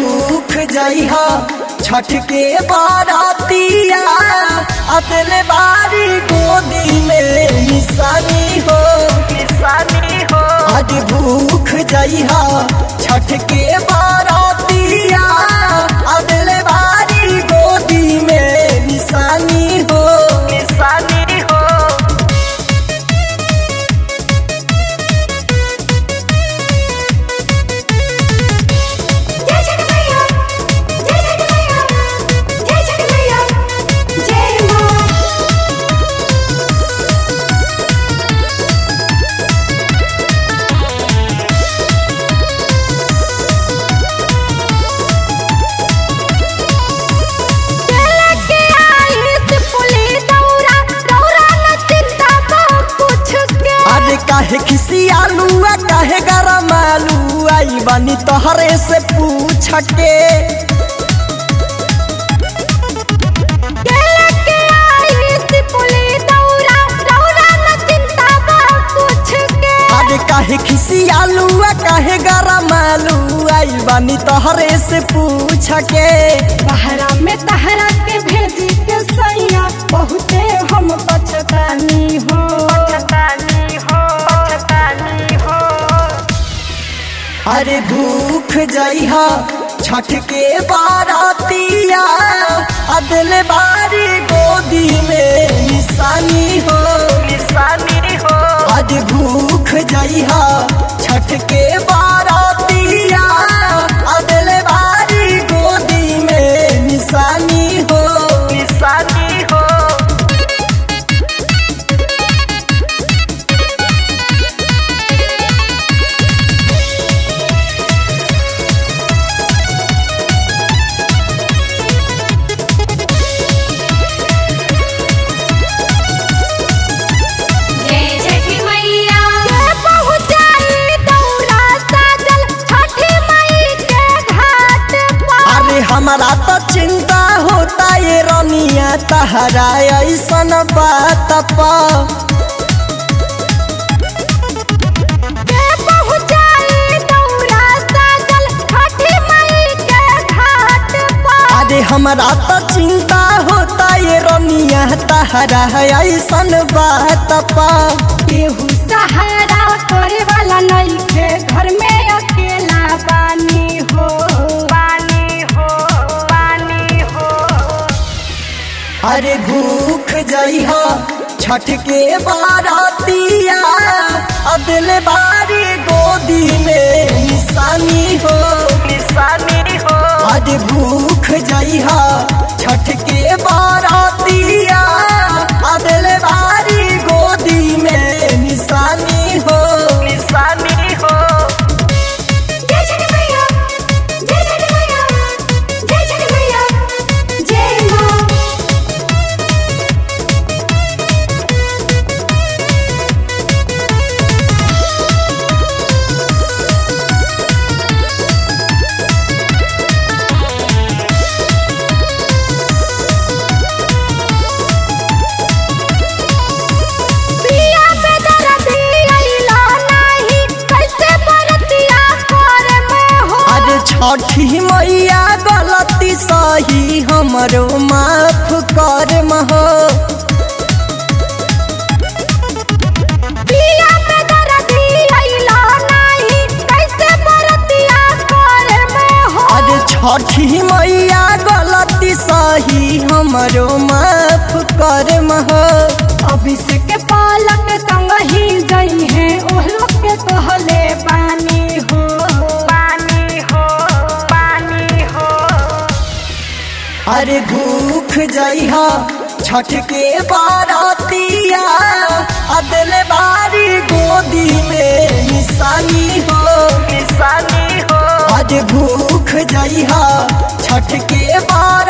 भूख जइहा छठ के बारातिया अतल बारी गोदी में निशानी हो निशानी हो आज भूख जइहा छठ के बारातिया अतल बारी गोदी में निशानी हो निशानी हो जय छठ मैया जय छठ मैया जय छठ मैया जय मां चले के आई से पुली दौरा दौरा न चिंता को पूछ के आज काहे खिसियालू आ काहे गरम आलू आई बानी तोहरे से पूछ के चले के आई से पुली दौरा दौरा न चिंता को पूछ के आज काहे खिसियालू आ काहे गरम आलू आई बानी तोहरे से पूछ के बहरा में तहरा के भेजी के सैया बहुते हम पछतानी हो पछतानी हो पछतानी हो अरे भूख जइहा छठ के बारातिया अदल बारी गोदी में निशानी हो निशानी हो आज भूख जइहा छठ के बारातिया अदल बारी गोदी में निशानी हो निशानी हो जय छठी मैया के पहुंचाई दौरा साजल छठी मई के घाट पर अरे हमारा तो चिंता होता ये रनिया तहरा ऐसन बात पा के पहुंचाई दौरा साजल छठी मई के घाट पर अरे हमरा तो चिंता होता ये रनिया तहरा ऐसन बात पा केहू सहारा करे वाला नइखे घर में अकेला बानी हो पानी हो पानी हो अरे भूख जइहा छठ के बारातिया अदल बारी गोदी में निशानी हो निशानी हो आज भूख जइहा छठ के बारातिया अदल बारी गोदी में निशानी हो निशानी हो जय छठ मैया जय छठ मैया जय छठ मैया जय मां पिया पे दर्द आइला नाही कैसे बरतिया करे में हो आज छठी मैया गलती सही हमरो माफ कर महो पिया पे दर्द आइला नाही कैसे बरतिया करे में हो आज छठी मैया गलती सही हमरो माफ कर महो अभिषेक के पालक संग ही गई है ओह लोग के कहले पानी हो पानी हो पानी हो अरे भूख जइहा छठ के बारातिया अदल बारी गोदी में निशानी हो निशानी हो आज भूख जइहा छठ के बारातिया